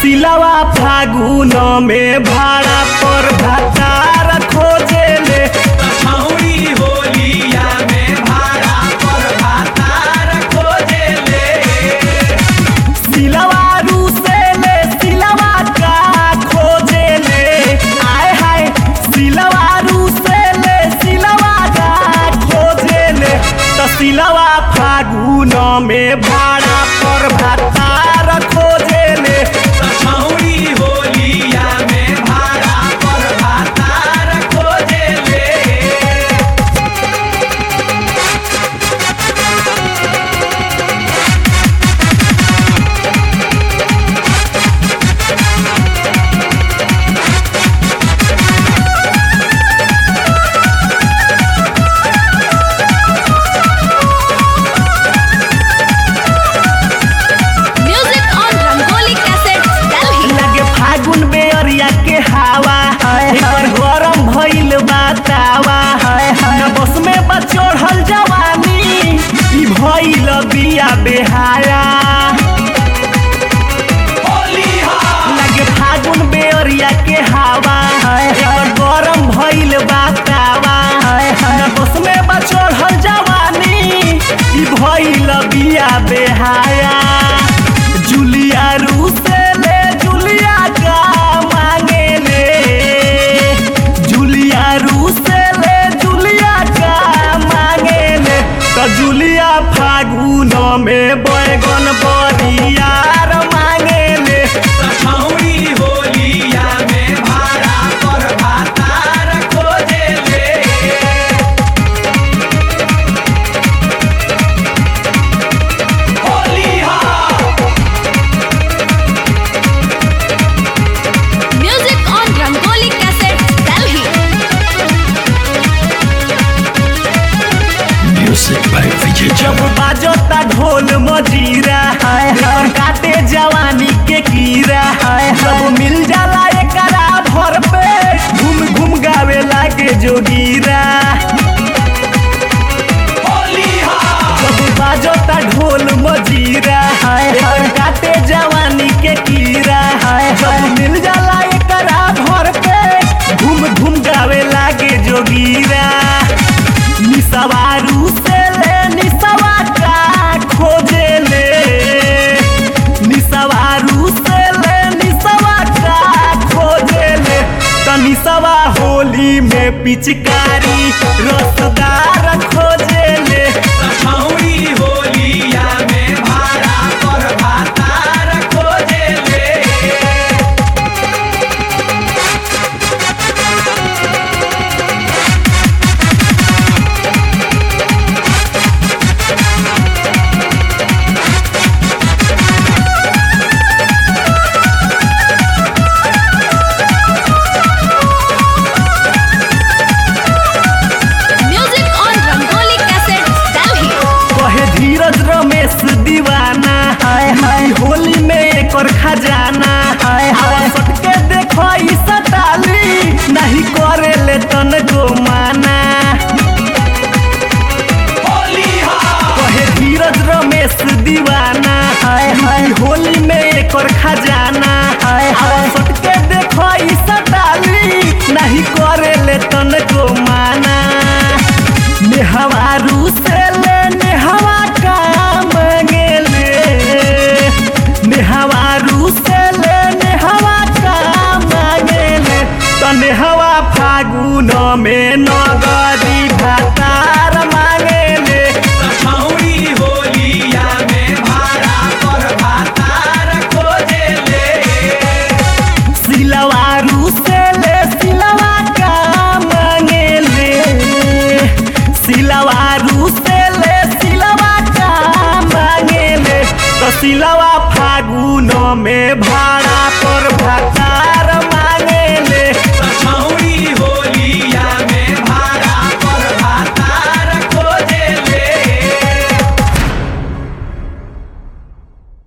सिलवा फागुन में भाड़ा पर भतार खोजेले छौरी होलिया में भाड़ा पर भातार खोजेले सिलवा रूसेले सिलवा का खोजेले आय हाय सिलवा रूसेले सिलवा का खोजेले त सिलवा फागुन में भाड़ा पर भतार खोजेले छौरी होलिया में भाड़ा पर भातार खोजेले Music on Rangoli Cassettes, Delhi. लगे फागुन बेअरिया के हवा एकर गरम भइल बातावा न बस में बचोढ़ल जवानी ई भइल बिया बेहाया लगे फागुन बेअरिया के हवा एकर गरम भइल बातावा न बस में बचोढ़ल जवानी ई भइल बिया बेहाया जुलिया रूसेले जुलिया का मांगेले जुलिया रूसेले जुलिया का मांगेले त जुलिया फागुन में बैगन बरियार मांगेले छौरी होलिया में भाड़ा पर भातार खोजेले Music on Rangoli Cassettes, Delhi. जब बाजता ढोल मजीरा एकर काटे जवानी के कीरा जब मिल जाला एकरा भर पे घूम घूम गावे लागे जोगीरा जब बाजता ढोल मजीरा एकर काटे जवानी के कीरा जब मिल जाला एकरा भर पे घूम घूम गावे लागे जोगीरा निसवारू से ले निसवा का खोजे ले निसवारू से ले निसवा का खोजे ले त निसवा होली में पिचकारी रसदार खोजे ले छौरी होलिया में भाड़ा पर भातार खोजेले Music on Rangoli Cassettes, Delhi. कहे धीरज रमेश दीवाना हाय हाय होली में एकर खजाना हाय हाय सटके देखो ई सटाली नहीं करे ले तन गो माना कहे धीरज रमेश दीवाना हाय हाय होली में एकर खजाना हाय हाय सटके देखो ई सटाली नहीं करे ले तन गो माना नेहवारू से ले नेहवा का मांगेले नेहवारू से ले नेहवा का मांगेले त नेहवा फागुन में नगदी भातार मांगेले छौरी होलिया में भाड़ा पर भातार खोजेले सिलवारू से ले सिलवा का मांगेले सिलवारू से ले सिलवा का मांगेले तो सिलवा फागुन में भाड़